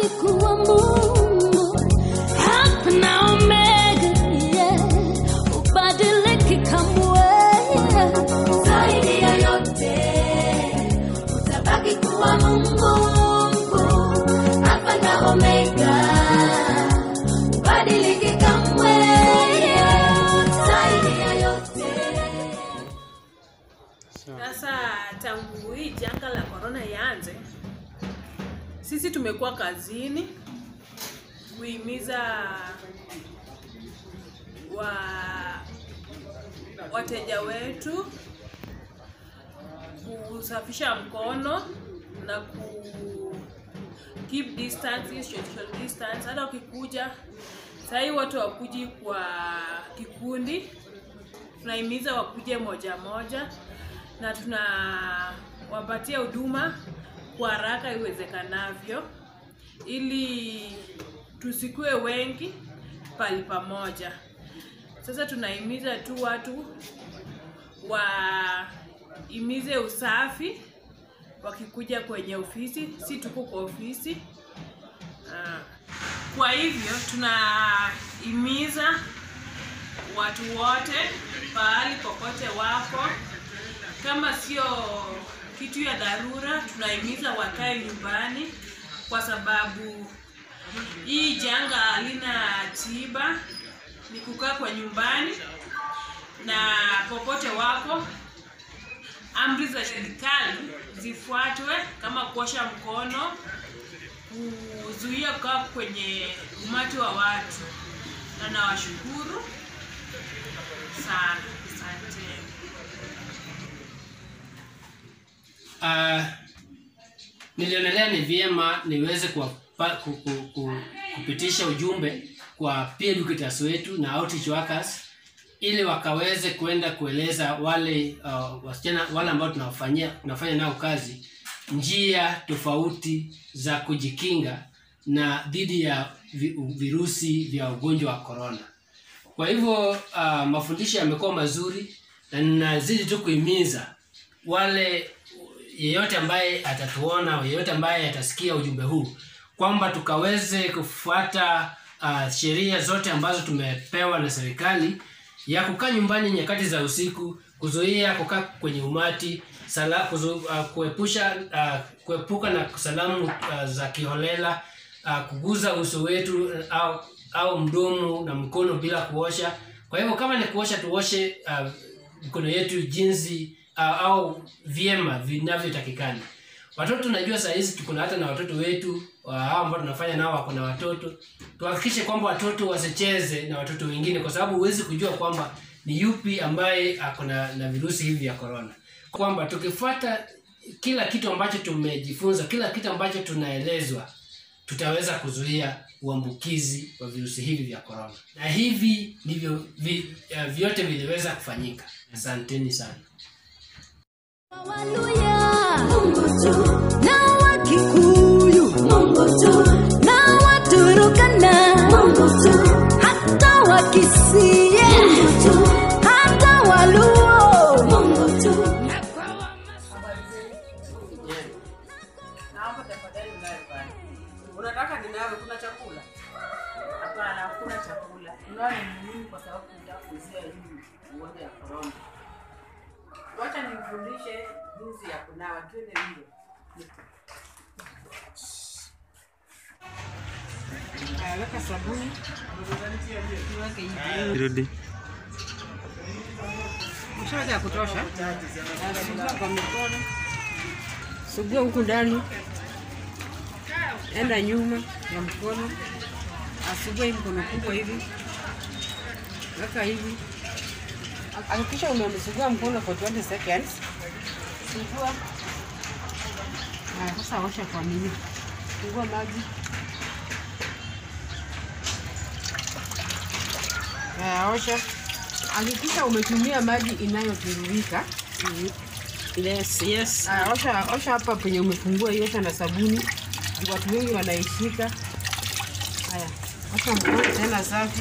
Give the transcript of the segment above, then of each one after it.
utabaki kuwa Mungu, Alpha na Omega, yeah. Ubadiliki kamwe, yeah. zaidi ya yote utabaki kuwa Mungu, Alfa na Omega, ubadiliki kamwe, zaidi ya yote Sasa tangu hii janga la corona ianze, sisi tumekuwa kazini kuhimiza wa wateja wetu kusafisha mkono na ku keep distance, social distance. Hata ukikuja sahii watu wakuji kwa kikundi, tunahimiza wakuje moja moja na tunawapatia huduma kwa haraka iwezekanavyo ili tusikue wengi pali pamoja. Sasa tunahimiza tu watu wahimize usafi wakikuja kwenye ofisi, si tuko kwa ofisi. Ah, Kwa hivyo tunahimiza watu wote pahali popote wako, kama sio kitu ya dharura, tunahimiza wakae nyumbani, kwa sababu hii janga halina tiba, ni kukaa kwa nyumbani na popote wako amri za serikali zifuatwe kama kuosha mkono, kuzuia kukaa kwenye umati wa watu, na nawashukuru sana, asante. uh, nilionelea ni vyema niweze kuwapa, ku, ku, ku, kupitisha ujumbe kwa peer educators wetu na outreach workers ili wakaweze kwenda kueleza wale uh, wasichana wale ambao tunawafanyia tunafanya nao kazi njia tofauti za kujikinga na dhidi ya vi, virusi vya ugonjwa wa corona. Kwa hivyo uh, mafundisho yamekuwa mazuri na ninazidi tu kuhimiza wale yeyote ambaye atatuona yeyote ambaye atasikia ujumbe huu kwamba tukaweze kufuata uh, sheria zote ambazo tumepewa na serikali ya kukaa nyumbani nyakati za usiku kuzuia kukaa kwenye umati sala, kuzu, uh, kuepusha uh, kuepuka na salamu uh, za kiholela uh, kuguza uso wetu uh, au, au mdomo na mkono bila kuosha kwa hivyo kama ni kuosha tuoshe uh, mikono yetu jinsi uh, au vyema vinavyotakikana watoto tunajua saa hizi tuko na hata na watoto wetu wa hao ambao tunafanya nao wako na watoto tuhakikishe kwamba watoto wasicheze na watoto wengine kwa sababu huwezi kujua kwamba ni yupi ambaye ako na, na virusi hivi vya korona kwamba tukifuata kila kitu ambacho tumejifunza kila kitu ambacho tunaelezwa tutaweza kuzuia uambukizi wa virusi hivi vya korona na hivi ndivyo vi, uh, vyote viliweza kufanyika asanteni sana Waluya, Mungu tu, na Wakikuyu, Mungu tu, na Waturukana, Mungu tu, hata Wakisii, Mungu tu, hata Waluo, Mungu tu. Naomba tafadhali unawe pale. Unataka ninawe, kuna chakula? Hapana, hakuna chakula. Unawe ni muhimu kwa sababu tunataka kuzuia hii ugonjwa ya corona. Wacha nifundishe jinsi ya kunawa, twende mbio. Haya, weka sabuni. Niweke hivi. Rudi. Mshaweka ya kutosha. Sugua kwa mikono. Sugua huku ndani. Enda nyuma ya mkono. Asugua hii mkono kubwa hivi. Weka hivi. Hakikisha umemsugua mkono for 20 seconds. Sugua. Haya, sasa osha kwa nini? Fungua maji. Haya, osha. Hakikisha umetumia maji inayotiririka. Yes, yes. Aya, osha osha hapa penye umefungua hiyo, osha na sabuni. Juu Watu wengi wanaishika. Haya, osha mkono tena safi.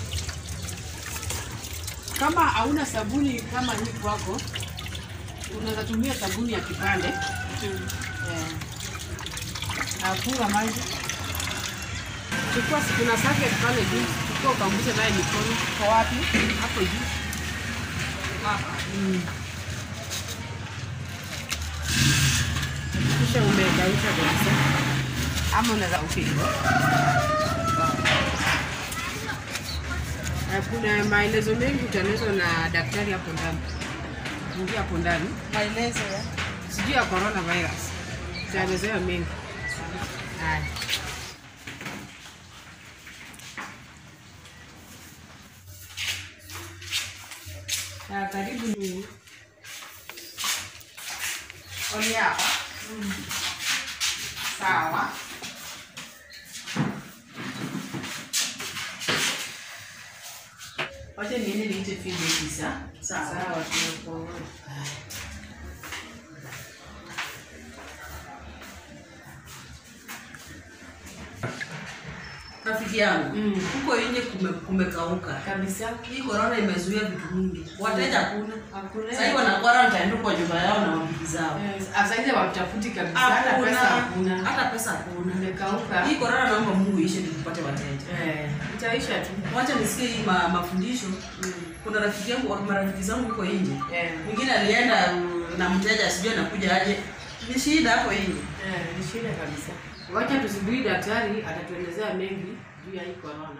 Kama hauna sabuni kama hii kwako, unaweza tumia sabuni ya kipande. Eh. Afunga maji. chukua si- kuna socket pale juu, chukua ukaangushe naye mikono. Kwa wapi? Hapo juu. Hapa. Mm. Kisha umekausha kabisa. Ama unaweza upigwa. Eh, Kuna maelezo mengi utaelezwa na daktari hapo ndani. Ingia hapo ndani. Maelezo ya Sijui ya coronavirus. Utaelezewa mengi. Haya. Ah, karibu ni oni hapa. Sawa. wacha niende niite feedback sasa. Sawa, tunakuona. Rafiki yangu Mm. huko nje kume, kumekauka Kabisa. hii korona imezuia vitu mingi, wateja hakuna. Hakuna. Sasa hivi wana quarantine tu kwa nyumba yao na mabibi zao, Asaidi watafuti kabisa, hata hakuna pesa hakuna. hata pesa hakuna. Imekauka. Hii korona naomba Mungu ishe nikupate wateja. Eh, itaisha tu. Wacha nisikie hii ma, mafundisho. Kuna rafiki yangu, marafiki zangu huko nje, Eh, mwingine alienda mm, na mteja sijui anakuja aje, ni shida hapo nje. eh, ni shida kabisa. Wacha tusubiri daktari atatuelezea mengi juu ya hii corona.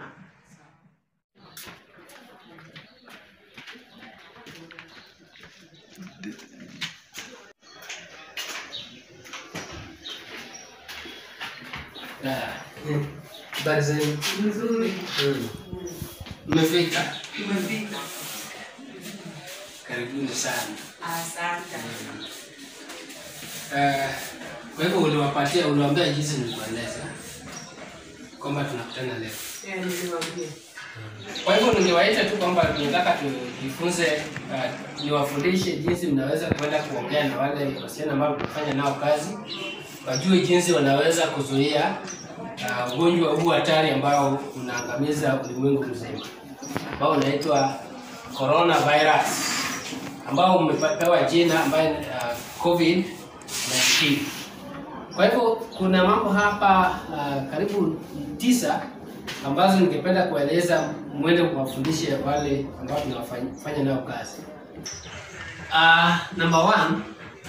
Ah, mm. Habari zenu? Nzuri. Mm. Mmefika? Umefika. Karibuni sana. Asante. Eh, Kwa hivyo uliwapatia, uliwaambia jinsi nilikueleza kwamba tunakutana leo. Eh, niliwaambia. Kwa hivyo ningewaita tu kwamba tunataka tujifunze, uh, niwafundishe jinsi mnaweza kwenda kuongea na wale wasichana ambao tunafanya nao kazi, wajue jinsi wanaweza kuzuia uh, ugonjwa huu hatari ambao unaangamiza ulimwengu mzima, ambao unaitwa coronavirus, ambao umepewa jina ambayo uh, COVID 19. Kwa hivyo kuna mambo hapa uh, karibu tisa ambazo ningependa kueleza mwende kuwafundishe wale ambao tunafanya nao kazi. Uh, number one,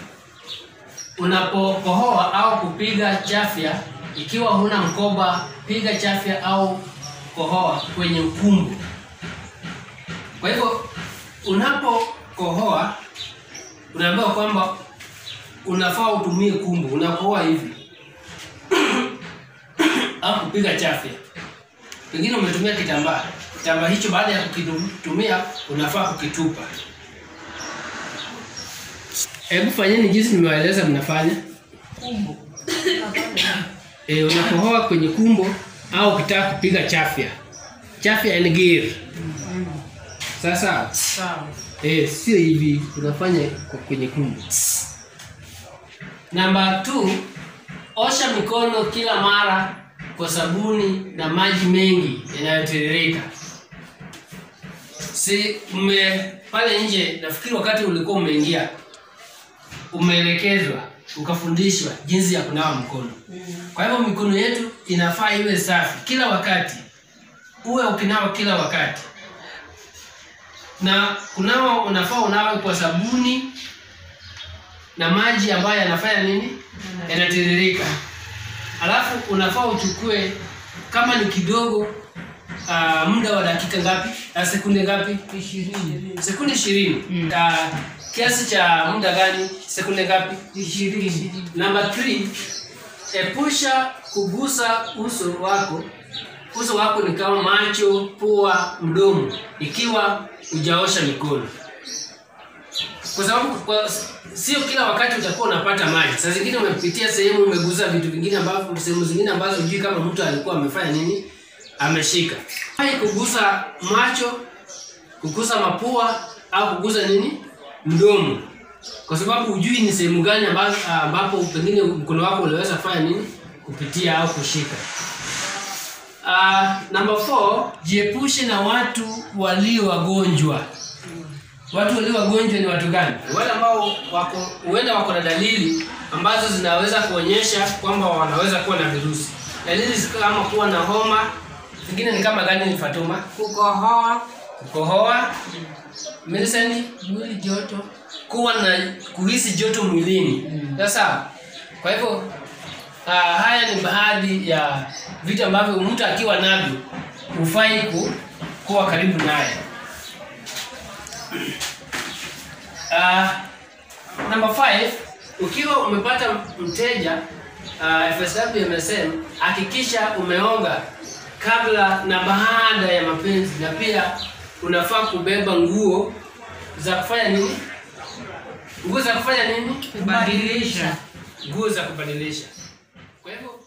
unapokohoa au kupiga chafya, ikiwa huna mkoba, piga chafya au kohoa kwenye ukumbu. Kwa hivyo unapokohoa, unaambiwa kwamba unafaa utumie kumbu, unakohoa hivi au kupiga chafya. Pengine umetumia kitambaa, kitambaa hicho baada ya kukitumia unafaa kukitupa. Hebu fanyeni jinsi nimewaeleza mnafanya. Kumbu. E, unakohoa kwenye kumbo au ukitaka kupiga chafya. Chafya and gear. Sasa Sawa. eh, sio hivi unafanya kwa kwenye kumbo. Namba 2, osha mikono kila mara kwa sabuni na maji mengi yanayotiririka. Si mme pale nje, nafikiri wakati ulikuwa umeingia umeelekezwa ukafundishwa jinsi ya kunawa mkono. Kwa hivyo mikono yetu inafaa iwe safi kila wakati, uwe ukinawa kila wakati, na kunawa unafaa unawe kwa sabuni na maji ambayo yanafanya nini, yanatiririka. Alafu unafaa uchukue kama ni kidogo, uh, muda wa dakika ngapi, uh, sekunde ngapi? Ishirini. Sekunde ishirini. Uh, kiasi cha muda gani? Sekunde ngapi? Ishirini. Namba 3, epusha kugusa uso wako. Uso wako ni kama macho, pua, mdomo, ikiwa hujaosha mikono, kwa sababu kwa, sio kila wakati utakuwa unapata maji. Saa zingine umepitia sehemu, umegusa vitu vingine ambavyo sehemu zingine ambazo hujui kama mtu alikuwa amefanya nini, ameshika. Hai kugusa macho, kugusa mapua au kugusa nini, mdomo kwa sababu hujui ni sehemu gani ambazo ambapo pengine mkono wako unaweza kufanya nini kupitia au kushika. Uh, number 4 jiepushe na watu walio wagonjwa. Watu walio wagonjwa ni watu gani? Wale ambao wako huenda wako na dalili ambazo zinaweza kuonyesha kwamba wanaweza kuwa na virusi. dalili kama kuwa na homa zingine ni kama gani ni fatuma kukohoa kukohoa Millicent, mwili joto kuwa na kuhisi joto mwilini sasa kwa hivyo uh, haya ni baadhi ya vitu ambavyo mtu akiwa navyo hufai ku, kuwa karibu naye uh, number five ukiwa umepata mteja uh, FSW MSM hakikisha umeonga kabla na baada ya mapenzi na pia unafaa kubeba nguo za kufanya nini nguo za kufanya nini kubadilisha nguo za kubadilisha kwa hivyo